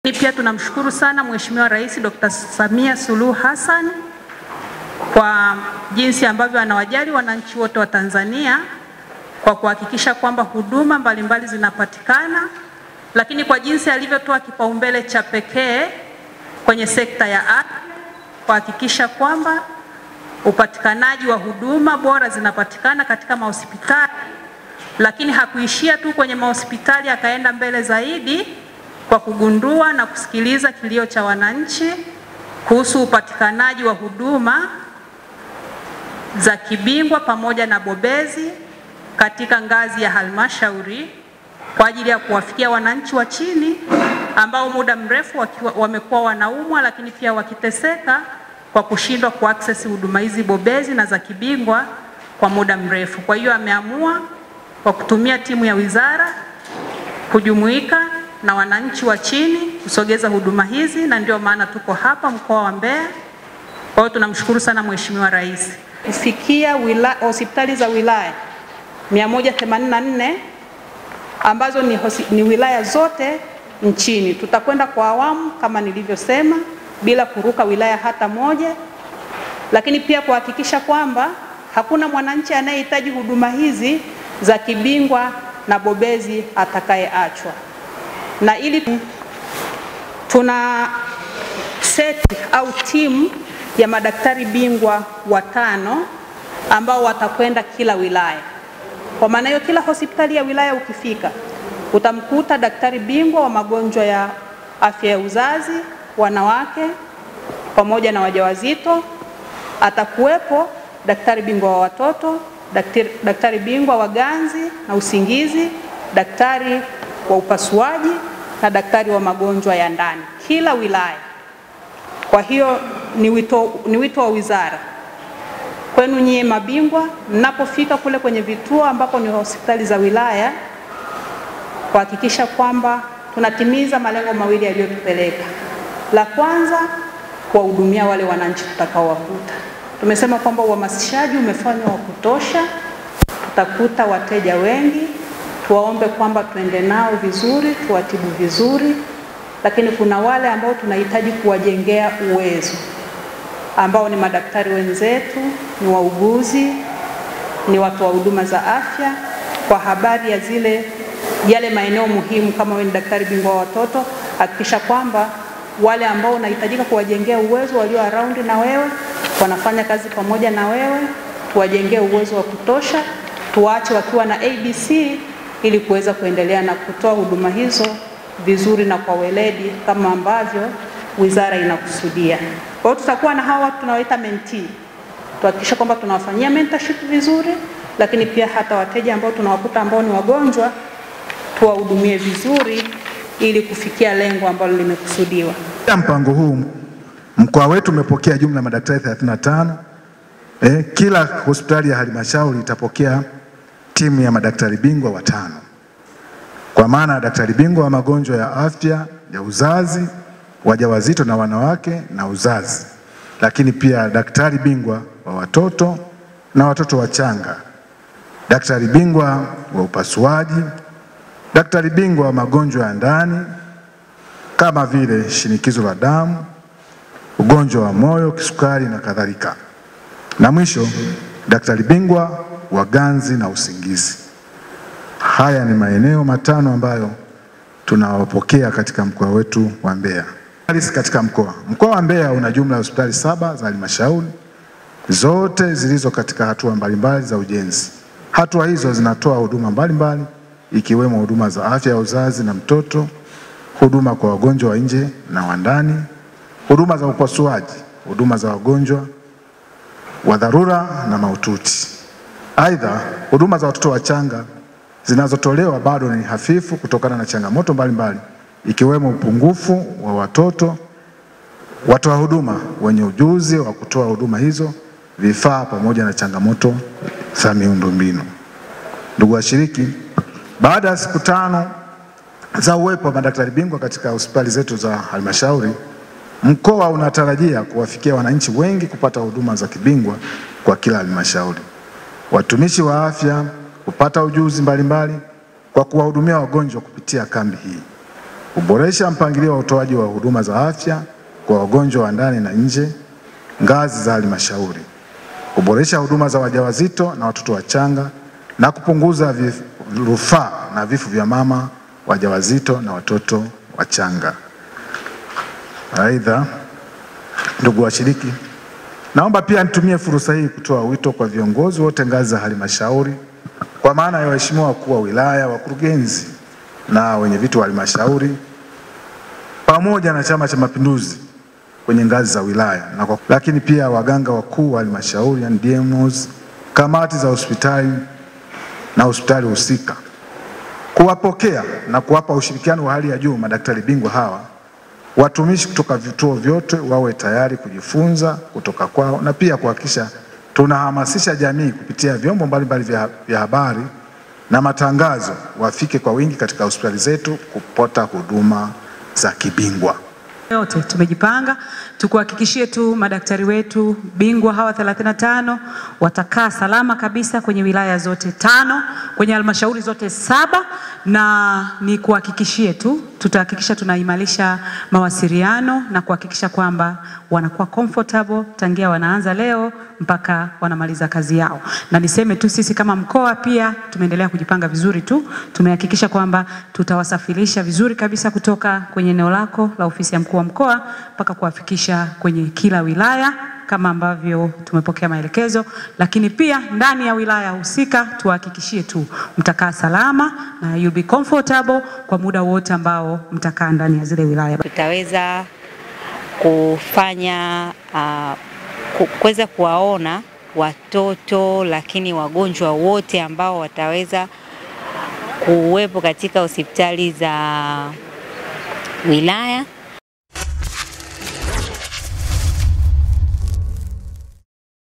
Pia tunamshukuru sana Mheshimiwa Rais Dr. Samia Suluhu Hassan kwa jinsi ambavyo anawajali wananchi wote wa Tanzania kwa kuhakikisha kwamba huduma mbalimbali zinapatikana, lakini kwa jinsi alivyotoa kipaumbele cha pekee kwenye sekta ya afya kuhakikisha kwamba upatikanaji wa huduma bora zinapatikana katika mahospitali, lakini hakuishia tu kwenye mahospitali, akaenda mbele zaidi kwa kugundua na kusikiliza kilio cha wananchi kuhusu upatikanaji wa huduma za kibingwa pamoja na bobezi katika ngazi ya halmashauri kwa ajili ya kuwafikia wananchi wa chini ambao muda mrefu wakiwa, wamekuwa wanaumwa lakini pia wakiteseka kwa kushindwa kuaccess huduma hizi bobezi na za kibingwa kwa muda mrefu. Kwa hiyo ameamua kwa kutumia timu ya wizara kujumuika na wananchi wa chini kusogeza huduma hizi, na ndio maana tuko hapa mkoa wa Mbeya. Kwa hiyo tunamshukuru sana Mheshimiwa Rais kufikia hospitali za wilaya 184 ambazo ni, hosi, ni wilaya zote nchini. Tutakwenda kwa awamu kama nilivyosema, bila kuruka wilaya hata moja, lakini pia kuhakikisha kwamba hakuna mwananchi anayehitaji huduma hizi za kibingwa na bobezi atakayeachwa. Na ili tuna seti au timu ya madaktari bingwa watano ambao watakwenda kila wilaya. Kwa maana hiyo, kila hospitali ya wilaya ukifika utamkuta daktari bingwa wa magonjwa ya afya ya uzazi, wanawake pamoja na wajawazito. Atakuwepo daktari bingwa wa watoto, daktari, daktari bingwa wa ganzi na usingizi, daktari wa upasuaji na daktari wa magonjwa ya ndani kila wilaya. Kwa hiyo ni wito, ni wito wa wizara kwenu nyie mabingwa, mnapofika kule kwenye vituo ambapo ni hospitali za wilaya, kuhakikisha kwamba tunatimiza malengo mawili yaliyotupeleka. La kwanza, kuwahudumia wale wananchi tutakaowakuta. Tumesema kwamba uhamasishaji umefanywa wa kutosha, tutakuta wateja wengi, tuwaombe kwamba tuende nao vizuri, tuwatibu vizuri, lakini kuna wale ambao tunahitaji kuwajengea uwezo ambao ni madaktari wenzetu, ni wauguzi, ni watu wa huduma za afya, kwa habari ya zile yale maeneo muhimu. Kama wewe ni daktari bingwa wa watoto, hakikisha kwamba wale ambao unahitajika kuwajengea uwezo walio around na wewe wanafanya kazi pamoja na wewe, tuwajengee uwezo wa kutosha, tuwaache wakiwa na ABC ili kuweza kuendelea na kutoa huduma hizo vizuri na kwa weledi kama ambavyo wizara inakusudia. Kwa hiyo tutakuwa na hawa watu tunawaita mentee, tuhakikisha kwamba tunawafanyia mentorship vizuri, lakini pia hata wateja ambao tunawakuta ambao ni wagonjwa tuwahudumie vizuri ili kufikia lengo ambalo limekusudiwa. Mpango huu mkoa wetu umepokea jumla ya madaktari 35. Eh, kila hospitali ya halmashauri itapokea timu ya madaktari bingwa watano, kwa maana ya daktari bingwa wa magonjwa ya afya ya uzazi wajawazito na wanawake na uzazi, lakini pia daktari bingwa wa watoto na watoto wachanga, daktari bingwa wa upasuaji, daktari bingwa wa magonjwa ya ndani kama vile shinikizo la damu, ugonjwa wa moyo, kisukari na kadhalika, na mwisho daktari bingwa wa ganzi na usingizi. Haya ni maeneo matano ambayo tunawapokea katika mkoa wetu wa Mbeya. Katika mkoa mkoa wa Mbeya una jumla ya hospitali saba za halmashauri zote zilizo katika hatua mbalimbali za ujenzi. Hatua hizo zinatoa huduma mbalimbali ikiwemo huduma za afya ya uzazi na mtoto, huduma kwa wagonjwa wa nje na wa ndani, huduma za upasuaji, huduma za wagonjwa wa dharura na mahututi. Aidha, huduma za watoto wachanga zinazotolewa bado ni hafifu kutokana na changamoto mbalimbali ikiwemo upungufu wa watoto watoa huduma wenye ujuzi wa kutoa huduma hizo, vifaa pamoja na changamoto za miundombinu. Ndugu washiriki, baada ya siku tano za uwepo wa madaktari bingwa katika hospitali zetu za halmashauri, mkoa unatarajia kuwafikia wananchi wengi kupata huduma za kibingwa kwa kila halmashauri. Watumishi wa afya kupata ujuzi mbalimbali kwa kuwahudumia wagonjwa kupitia kambi hii. kuboresha mpangilio wa utoaji wa huduma za afya kwa wagonjwa wa ndani na nje ngazi za halmashauri, kuboresha huduma za wajawazito na watoto wachanga na kupunguza vif- rufaa na vifo vya mama wajawazito na watoto wachanga. Aidha, ndugu washiriki, naomba pia nitumie fursa hii kutoa wito kwa viongozi wote ngazi za halmashauri, kwa maana ya waheshimiwa wakuu wa wilaya, wakurugenzi na wenye viti wa halmashauri pamoja na Chama cha Mapinduzi kwenye ngazi za wilaya na kwa, lakini pia waganga wakuu wa halmashauri yani DMOs, kamati za hospitali na hospitali husika kuwapokea na kuwapa ushirikiano wa hali ya juu madaktari bingwa hawa. Watumishi kutoka vituo vyote wawe tayari kujifunza kutoka kwao na pia kuhakikisha tunahamasisha jamii kupitia vyombo mbalimbali vya, vya habari na matangazo, wafike kwa wingi katika hospitali zetu kupata huduma za kibingwa. yote tumejipanga tukuhakikishie tu madaktari wetu bingwa hawa 35 watakaa salama kabisa kwenye wilaya zote tano kwenye halmashauri zote saba, na ni kuhakikishie tu tutahakikisha tunaimarisha mawasiliano na kuhakikisha kwamba wanakuwa comfortable tangia wanaanza leo mpaka wanamaliza kazi yao. Na niseme tu sisi kama mkoa pia tumeendelea kujipanga vizuri tu, tumehakikisha kwamba tutawasafirisha vizuri kabisa kutoka kwenye eneo lako la ofisi ya mkuu wa mkoa mpaka kuwafikisha kwenye kila wilaya kama ambavyo tumepokea maelekezo, lakini pia ndani ya wilaya husika tuhakikishie tu mtakaa salama na you'll be comfortable kwa muda wote ambao mtakaa ndani ya zile wilaya. tutaweza kufanya uh, ku- kuweza kuwaona watoto lakini wagonjwa wote ambao wataweza kuwepo katika hospitali za wilaya